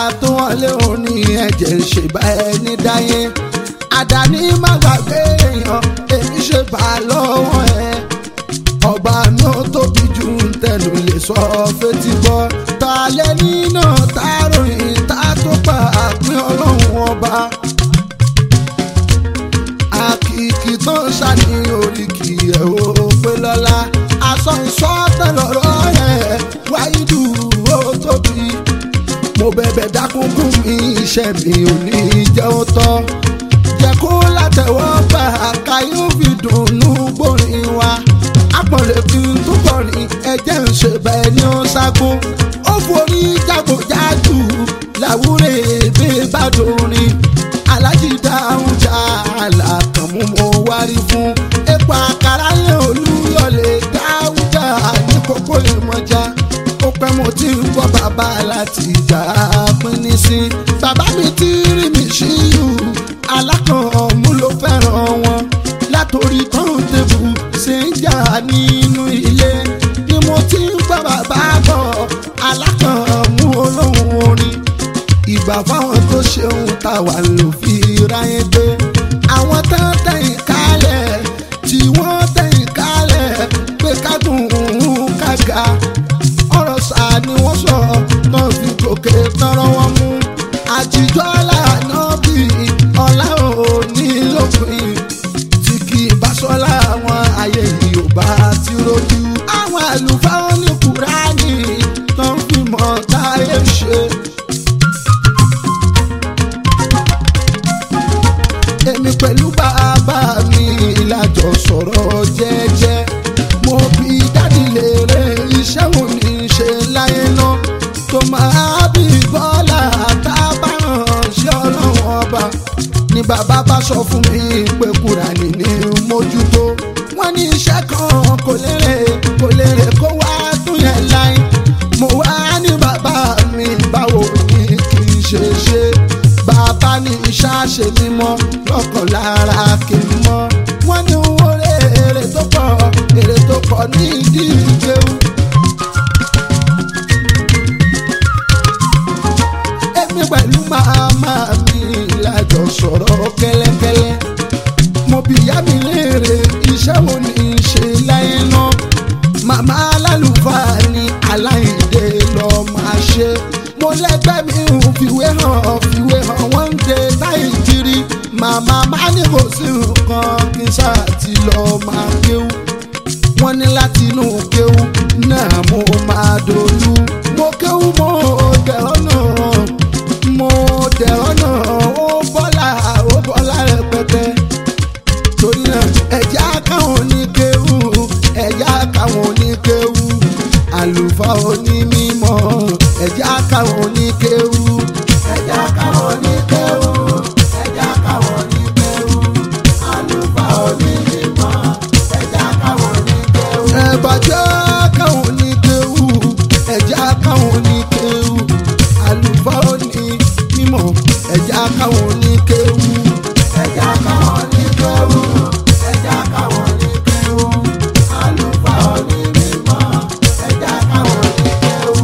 tó wọlé òní ẹ̀jẹ̀ ń ṣe bá ẹni dáyé àdáni má gbàgbé èèyàn èmi ṣe bá lọ́wọ́ ẹ ọba mi ò tóbi jù ń tẹnu lè sọ fetí gbọ́ ta lẹ́ni náà tá ròyìn tá tó pa àpín ọlọ́run ọba àkìkì tó ń ṣàní oríkì ẹ̀ ó pé lọ́la aṣọ ìṣọ́tẹ̀ lọ́rọ́ ẹ̀ wáyídù ó tóbi mo bẹ̀bẹ̀ dákúnkún mi iṣẹ́ mi ò ní jẹ́ ó tọ́ jẹ́ kó látẹ̀wọ́ gbà ká yóò fi dùnnú gbórin wa apọ̀lẹ̀ kí n tó kọrin ẹ̀jẹ̀ ń ṣe bẹ́ẹ̀ ni ó ságun ó forí jágòjágù làwúrẹ̀ èdè bá dorin alájí dáhùn já àlàkànmú mo wárí fún epo àkàrà yẹn olúyọlé dáhùn já ní kókó ìmọ̀já ó pẹ́ mo ti ń gbọ́ bàbá láti ìjà pínní sí bàbá mi ti rí mi ṣíyù alákànmú ló fẹ́ràn wọn látòrí tán tébù ṣe ń jà nínú ilé ni mo ti ń gbọ́ bàbá bọ̀ alákànmú olóhùn orin ìgbà fáwọn tó ṣeun táwa ló fi ráyé gbé àwọn tó ń tẹ̀yìn kálẹ̀ tí wọ́n tẹ̀yìn kálẹ̀ pé kádùn kága ọ̀rọ̀ sá ni wọ́n sọ náà fi gòkè tọrọ wọn mú àtijọ́ lànà bí ọ̀la òní lópin tí kì í bá sọ́lá àwọn ayé yìí ò bá ti rojú àwọn àlùfáà ní kúránì tó ń fi mọ̀ táyé ṣe. èmi pẹ̀lú bàbá mi lájọ sọ̀rọ̀ jẹ́jẹ́ mo bí dádì lèrè iṣẹ́ wo ni ṣe láyé náà tó máa bí bọ́lá tábàràn ṣé ọlọ́run ọba ni bàbá bá sọ fún mi pé kúránì ní mójútó wọ́n ní iṣẹ́ kan kò lérè kò lérè kó wá tún yẹn láyé mo wá ní bàbá mi báwo ni kì í ṣe ṣe bàbá ní ìṣàṣe mímọ́ lọ́kàn lára kì í mọ́ wọ́n ní owó èrè tó pọ̀ èrè tó pọ̀ ní ìdí ìgbéwu. èmi pẹ̀lú màmá mi lájọ sọ̀rọ̀ kẹ́lẹ́kẹ́lẹ́ mo bí ìyá mi léèrè iṣẹ́ wo ni í ṣe láyé náà màmá alálùfáà ni aláìdè lọ́ọ́ máa ṣe mo lẹ́gbẹ́ mi ò fìwé hàn fìwé hàn wọ́n ń de nàìjírí màmá má ní kò sí nǹkan kí n ṣáà ti lọ máa kéwú wọ́n ní láti inú kéwú náà mo máa dolú mo kéwú mo dẹ̀ ọ́nà mo dẹ̀ ọ́nà ó bọ́lá ó bọ́lá rẹpẹtẹ torí náà ẹ̀já káwọn ní kéwú ẹ̀já káwọn ní kéwú àlùfáà onímọ̀ ẹ̀já káwọn ní kéwú ẹ̀já káwọn ní kéwú ẹ̀já káwọn ní kéwú àlùfáà onímọ̀ ẹ̀já káwọn ní kéwú. ẹ̀bàjẹ́ káwọn ní kéwú ẹ̀já káwọn ní kéwú àlùfáà onímọ̀ ẹ̀já káwọn ní kéwú ẹ̀já káwọn ní kéwú ẹ̀já káwọn ní kéwú àlùfáà onímọ̀ ẹ̀já káwọn ní kéwú.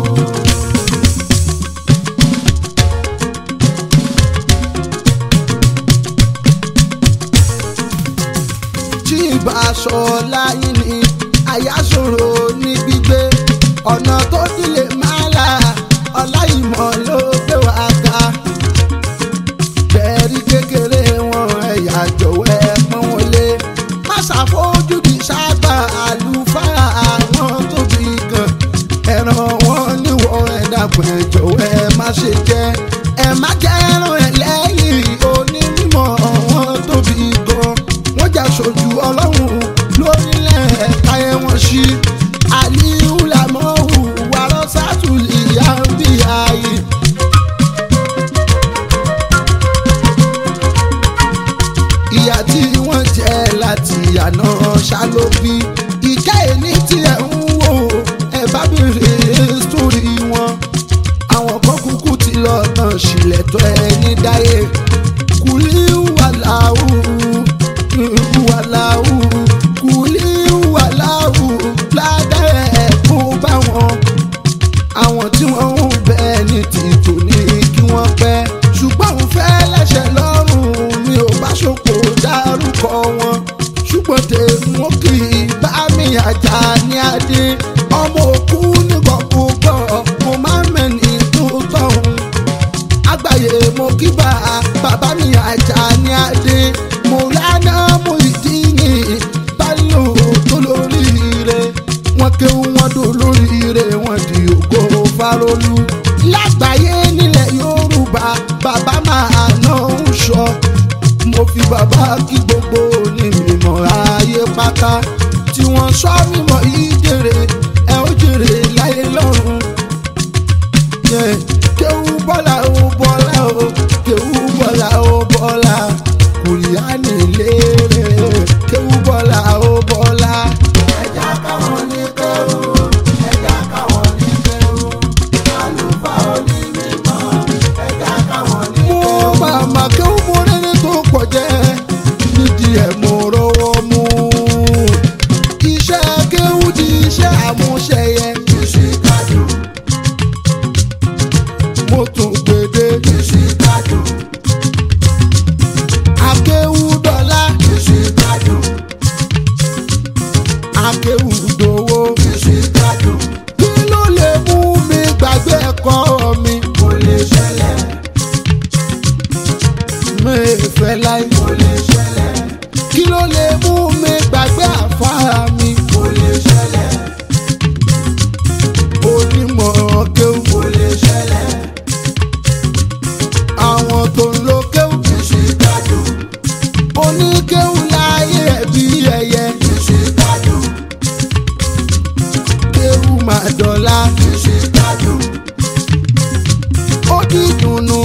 tí ìbá sọ láyé ni àyàsòro ní gbígbé ọ̀nà tó dílé máa là ọláìmọ̀ ló gbé wá ká bẹ́ẹ̀rí kékeré wọn ẹ̀yà jọ̀wọ́ ẹ̀ pọ́n wọn lé má ṣàfojúdi sábà àlùfáà àwọn tóbi gan ẹran wọn níwọ̀ ẹ̀ dàpọ̀ ẹ̀ jọ̀wọ́ ẹ̀ má ṣe jẹ́ ẹ̀ má jẹ́ ẹran ẹ̀ lẹ́yìn onímọ̀ wọn tóbi gan wọ́n jà sójú ọlọ́run lórílẹ̀ káyé wọn sí aliyu lamọ́hù wàrọ̀ sátúlì àbí ayé. ìyá tí wọ́n jẹ́ láti àná ṣàlóbí ìkẹ́ ẹni tí ẹ̀ ń wò ẹ̀ bá bèrè sórí wọn àwọn kan kúkú ti lọ tán sílẹ̀ tó ẹni dáyé kùlí wàláhù wàláhù kùlí wàláhù ajá ní adé ọmọ òkú nígbàgbọ́gbọ́ mo máa ń mẹ́ni tó tọ̀hún àgbáyé mo kí bá bàbá mi ajá ní adé mo lánà mo ìdí ní báyò tó lóríire wọn kéwú wọn dò lóríire wọn di ògo farolú lágbàáyé nílẹ̀ yorùbá bàbá máa ná ń sọ mo fi bàbá kí gbogbo onímọ̀ ayé pátá tí wọ́n sọ mímọ́ yìí jèrè ẹ ó jèrè láyé lọ́run. Yeah. kéwú bọ́lá ó bọ́lá ó kéwú bọ́lá ó bọ́lá kùrìánì lérè kéwú bọ́lá ó bọ́lá. ẹja káwọn ní kéwú ẹja káwọn ní kéwú àlùfáà òní mímọ́ ẹja káwọn ní mo kéwú. màmá kéwú mo rẹ́ni tó pọ̀ jẹ́ nídìí ẹ̀ mo rọwọ́ mú. iṣẹ́ kéwú di iṣẹ́ àmúṣẹyẹ ìṣìkájú mo tún gbèdé ìṣìkájú akéwú dọ́là ìṣìkájú akéwú dòwó. ìṣìkájú kí ló lè mú mi gbàgbé ẹ̀kọ́ mi? kò lè ṣẹlẹ̀ mi fẹ́ láì. kò lè ṣẹlẹ̀ kí ló lè mú mi gbàgbé àfárá mi? kò lè ṣẹlẹ̀ onímọ̀ kéwú kò lè ṣẹlẹ̀ àwọn tó ń lo kéwú. ìṣìkájú oníkéwú láyé ẹ̀bí ẹyẹ. ìṣìkájú kéwú máa dọ̀la. ìṣìkájú ó dídùnnú